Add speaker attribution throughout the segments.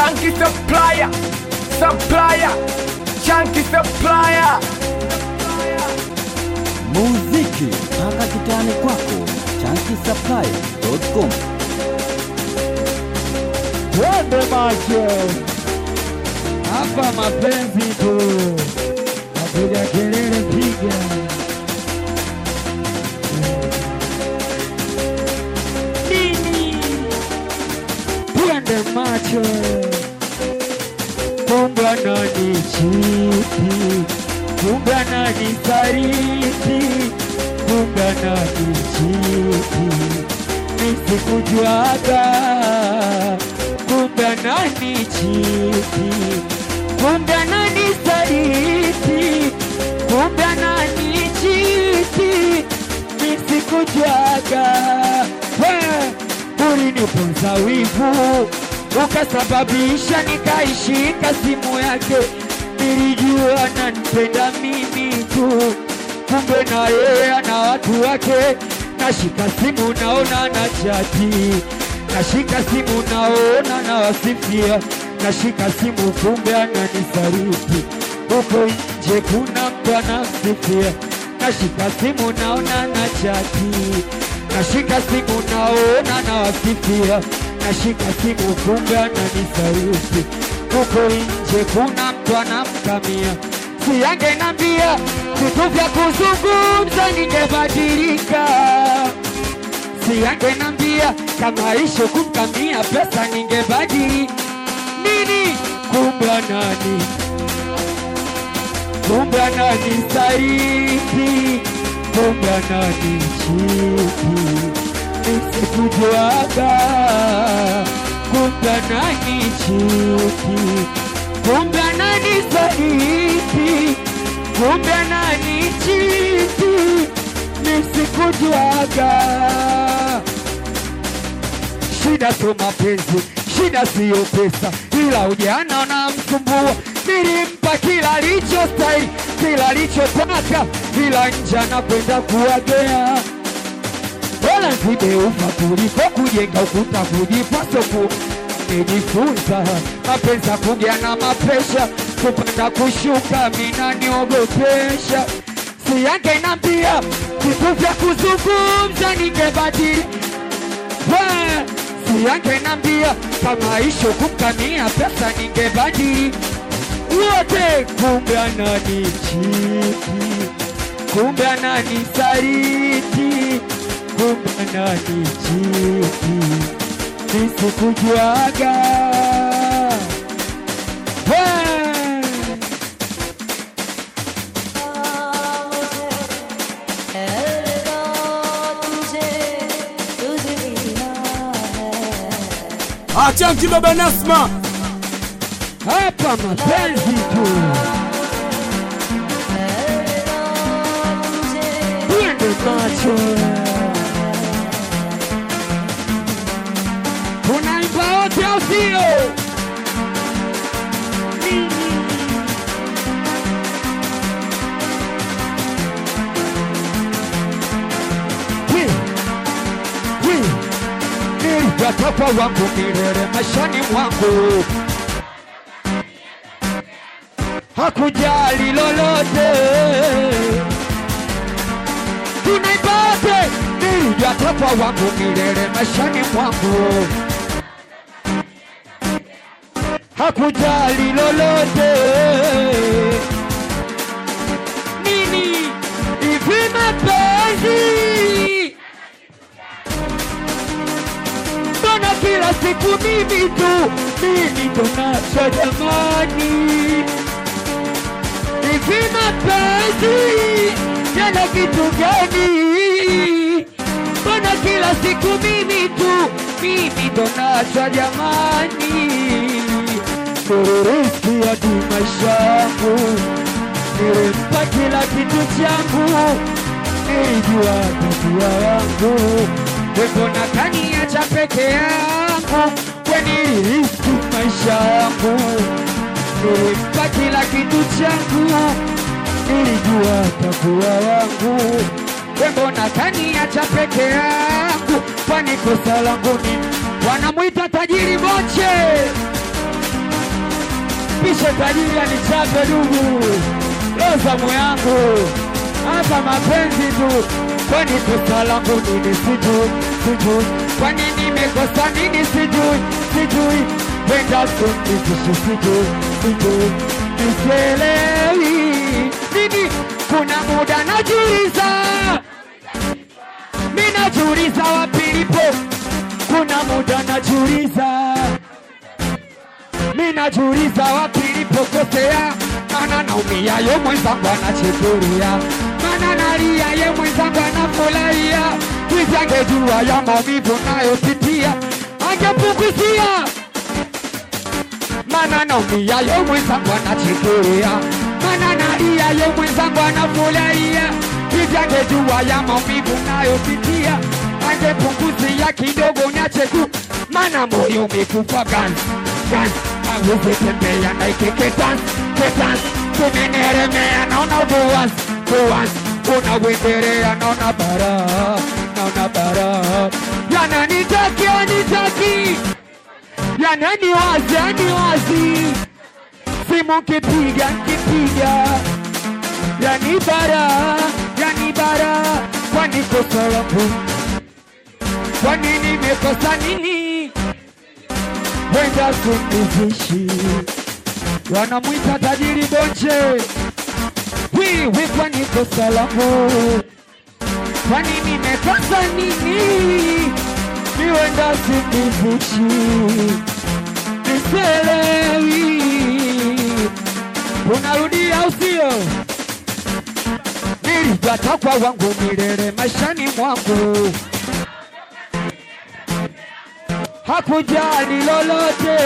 Speaker 1: Chunky supplier, supplier, chunky supplier.
Speaker 2: muziki mpaka kitani kwako chankisapply.com
Speaker 3: Twende macho hapa, mapenzi tu, napiga kelele, piga nini? Twende macho, kumbe nani chiti, kumbe nani sariti, kumbe nani chiti, nisikujuaga kumbe nani chiti, kumbe nani saliti, kumbe nani chiti, nisikujuaga we uliniponza wivu ukasababisha nikaishika simu yake, nilijua nanipenda mimi tu, kumbe na yeye ana watu wake. Nashika simu naona na chati, nashika simu naona na wasifia, nashika simu kumbe ananisaliti, huko nje kuna mtu anamsifia, nashika simu naona na chati, nashika simu naona na wasifia, nashika simu kumbe ananisaliti, huko nje kuna mtu anamkamia siyangenambia vitu vya kuzungumza ningebadilika, siyangenambia kama isho kumkamia pesa ningebadili nini, kumbe nani, kumbe nani sariti, kumbe nani chiti, nisikujuaga, kumbe nani chiti kumbe nani saliti, kumbe nani chiti, nisikujuaga. Shida sio mapenzi, shida siyo pesa, ila ujana unamsumbua. Nilimpa kila alichostahili, kila alichotaka, ila nje anakwenda kuwagea bora nzibe ufa kuliko kujenga ukuta kujipa soku. Nimejifunza mapenzi ya kuja na mapresha, kupanda kushuka, mina niogopesha. Si yake nambia vitu vya kuzungumza ningebadili We, si yake nambia kama isho kumkamia pesa ningebadili wote, kumbe anani chiti kumbe anani sariti, kumbe anani chiti, nisikujuaga We!
Speaker 1: Chunky baba Nasma,
Speaker 3: hapa mapenzi tu, twende macho, tunaimba wote au sio? We, we, nilipatapa wangu milele maishani mwangu, hakujali lolote, tunaipate nilijatapa wangu milele maishani mwangu, hakujali lolote nini hivi mapenzi mbona kila siku mimi tu mimi ndo nacho jamani hivi mapenzi yana kitu gani mbona kila siku mimi tu mimi ndo nacho jamani teroristi hadi maisha yangu nilimpa kila kitu changu nilijua tabia yangu wembona kaniacha peke yangu kweniliriski maisha yangu nilimpa kila kitu changu nilijua tabia yangu wembona kaniacha peke yangu kwani kosa langu nini wanamwita tajiri moche pishe tajiri anichape dugu loza moyangu hapa mapenzi tu kwani kosa langu nini sijui sijui kwani nimekosa nini sijui sijui penda sunizishi sijui sijui nisielewi nini kuna muda najuliza mi najuliza wapi lipo kuna muda najuliza mi najuliza wapi nilipokosea, mana naumia ye mwenzangu anachekelea, mana nalia ye mwenzangu anafurahia. Wizi angejua ya maumivu nayopitia angepunguzia, mana naumia ye mwenzangu anachekelea, mana nalia ye mwenzangu anafurahia. Wizi angejua ya maumivu nayopitia angepunguzia kidogo niache tu, mana moyo umekufa ganzi ganzi aweze tembea na ikeke dance ke dance tumeneremea naona buwas buwas unawendelea naona bara naona bara yananitaki anitaki yanani wazi ani wazi simu kipiga nkipiga yani bara yani bara kwani kosa langu kwani nimekosa nini wenda kunizishi wanamwita tajiri bonche wiwi kwani kosa langu kwani nimekosa nini niwenda kunizishi niselewi unarudia usio nilijatakwa wangu milele maishani mwangu hakujali lolote.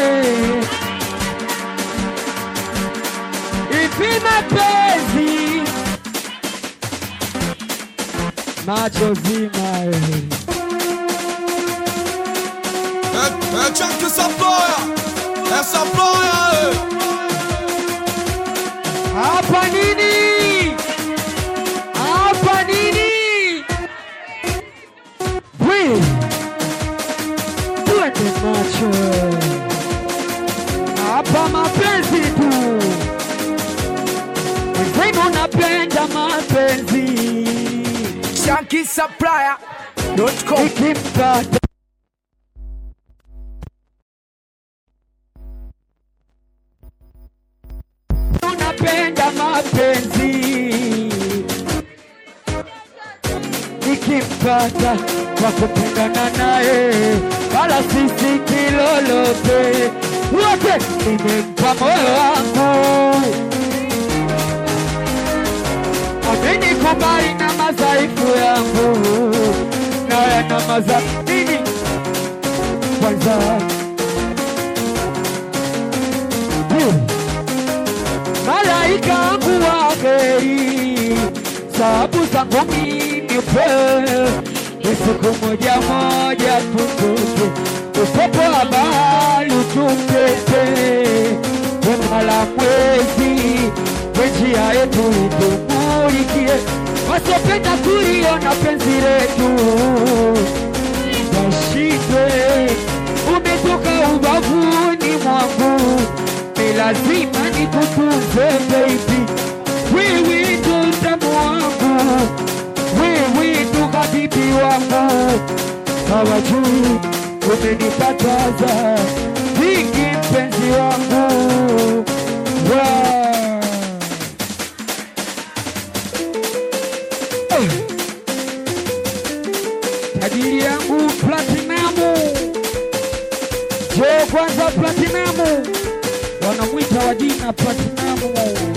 Speaker 3: Ipi mapenzi machozi mae
Speaker 1: É, é Jack essa ploia, essa ploia,
Speaker 3: hapa nini? Hapa nini? Bwi, twende macho hapa, mapenzi tu wenzenu, napenda mapenzi
Speaker 1: Shanky Supplier.com.
Speaker 3: ikimpata unapenda mapenzi ikimpata kwa kupendana naye wala sisi kilolote wote nimempa moyo wangu amenikubali na madhaifu yangu naye na maza nini kwanza Hmm. malaika wangu wa heri, sababu zangu mimi upewe, siku moja moja tutoke, upepo wa bahari utupete, wema la mwezi we njia yetu itumulikie, wasiopenda kuliona penzi letu washindwe, umetoka ubavuni mwangu ni lazima nikutunze baby, wewe ndo utamu wangu, wewe ndo habibi wangu, hawajui umenipataza vingi mpenzi wangu Wow. Eh. tajiri yangu platinamu jo kwanza platinamu wanamwita wa jina Platinamu.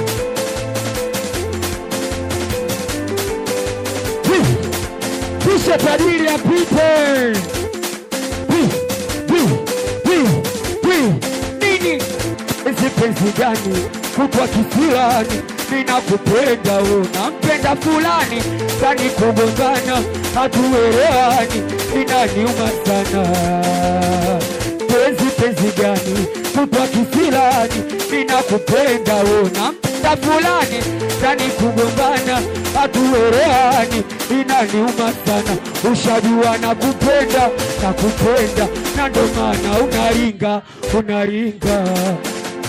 Speaker 3: Hi, Kisha tajiri apite. Hi, hi, hi, hi. Nini hizi penzi gani kutwa kisirani? Ninakupenda unampenda fulani, kani kugombana hatuelewani, inaniuma sana penzi penzi gani kutwa kisirani, ninakupenda unampenda fulani, kani kugombana hatuelewani, inaniuma sana. Ushajua nakupenda nakupenda, na ndo maana unaringa unaringa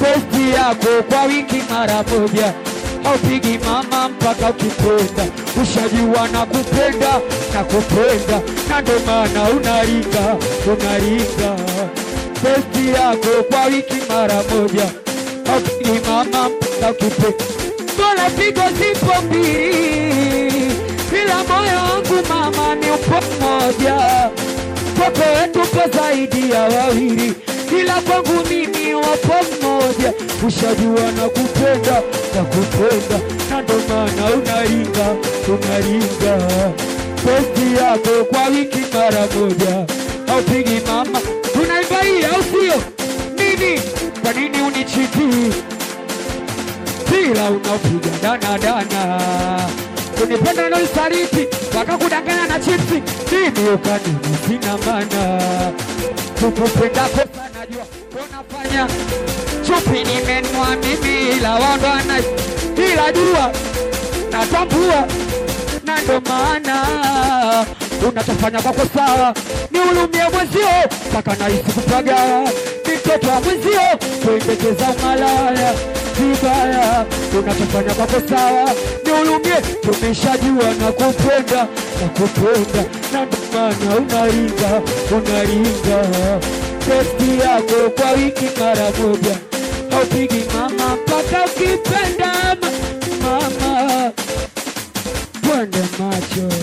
Speaker 3: testi yako kwa wiki mara moja haupigi mama mpaka ukipenda ushajua na kupenda na kupenda na ndo maana unaringa unaringa testi yako kwa wiki mara moja haupigi mama mpaka ukipenda Bora pigo zipo mbili ila moyo wangu mama ni upo mmoja kwako wetu po zaidi ya wawili ila kwangu mimi wapo mmoja ushajua na kupenda na kupenda na ndo maana unaringa unaringa testi yako kwa wiki mara moja haupigi mama unaimba hii au sio nini kwa nini unichiti mpira unaopiga danadana kunipenda na usaliti wakakudanganya na chipsi mimi ukanini sina mana kukupenda kosa najua unafanya chupi nimenua mimi ila wandwana ila jua natambua na ndo maana unachofanya kwako sawa ni ulumie mwenzio mpaka nahisi kupagawa ni mtoto wa mwenzio kuendekeza umalaya vibaya unachofanya kwako sawa ni ulumie tumeshajua na kupenda na kupenda na ndo maana unaringa unaringa testi yako kwa wiki mara moja haupigi mama mpaka ukipenda ma- mama twende macho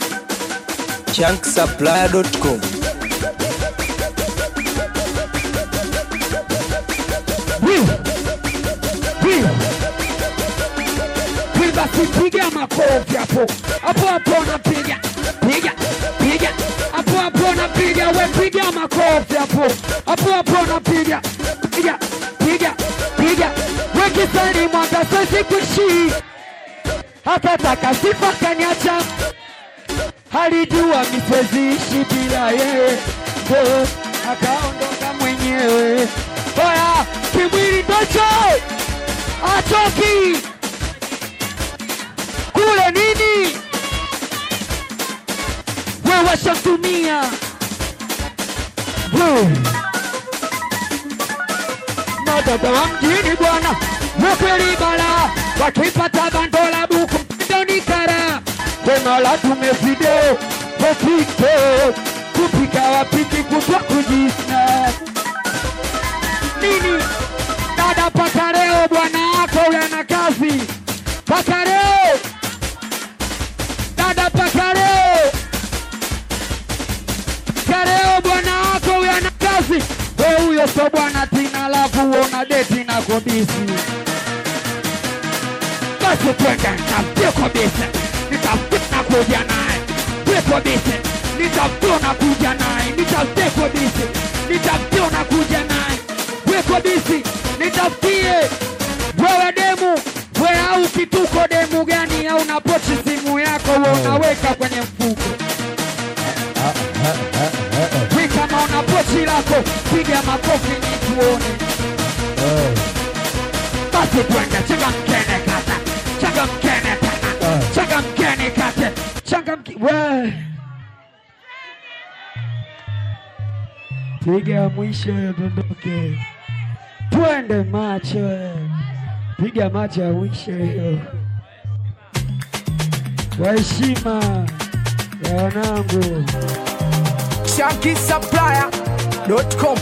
Speaker 4: chunksupply.com
Speaker 3: Wi- wi- wi, basi piga makofi hapo hapo hapo napiga piga piga hapo hapo napiga we piga makofi hapo hapo hapo napiga piga piga piga we kisani mwaka sasi kuishi akataka sifa kaniacha alijua misiweziishi bila yeye ndo akaondoka mwenyewe oya kimwili ndocho atoki kule nini we washamtumia We. na dada wa mjini bwana ukweli bala wakipata bandola buku mpindoni kara tena la tume video wapike kupika wapiki kutwa kujisna nini dada paka leo bwana wako yana kazi paka leo dada paka leo paka leo bwana wako yana kazi we huyo so bwana tina lafu una deti na kodisi basi twende nitafute kodisi nitafute na kuja naye we kodisi nitafute na kuja naye nitafute kodisi nitafute na kuja naye we kodisi nitafutie wewe demu we au kituko demu gani au na pochi simu yako we unaweka kwenye mfuko we kama una pochi lako piga makofi ni tuone basi twende changamkene kata changamkene tena changamkene kate changamki we piga mwisho dondoke twende macho piga macho ya mwisho hiyo kwa heshima ya wanangu
Speaker 4: chunkysupplier.com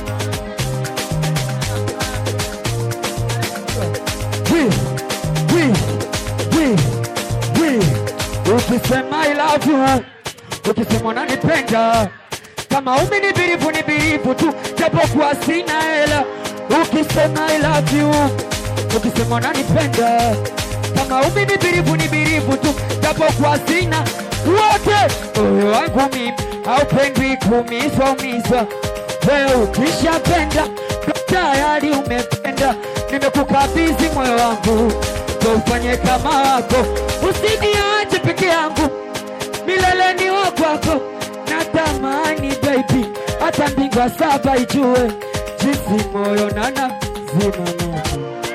Speaker 3: Wi, wi, wi, wi. ukisema I love you ukisema unanipenda kama umi ni birifu ni birifu tu japokuwa sina hela ukisema I love you ukisema unanipenda kama umi ni birifu ni birifu tu japokuwa sina wote moyo wangu mimi haupendwi kuumizwa umizwa wewe ukishapenda tayari umependa nimekukabidhi moyo wangu ndo ufanye kama wako usiniache peke yangu milele ni wa kwako natamani baby hata mbingwa saba ijue jinsi moyo nana zima moto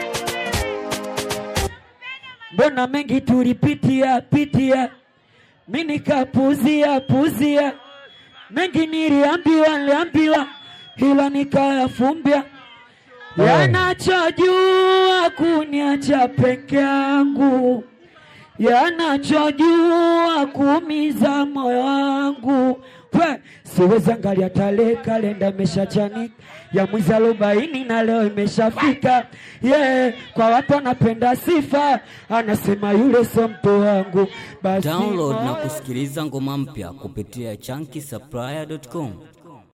Speaker 3: mbona mengi tulipitia pitia mi nikapuzia puzia mengi niliambiwa niliambiwa ila nikayafumbia yanachojua kuniacha peke yangu, yanachojua kuumiza moyo wangu. We, siwezi angalia tarehe, kalenda imeshachanika ya mwezi arobaini na leo imeshafika. Yeah, kwa watu wanapenda sifa, anasema yule sio mtu wangu. Basi
Speaker 5: Download na
Speaker 3: moyo
Speaker 5: kusikiliza ngoma mpya kupitia chunky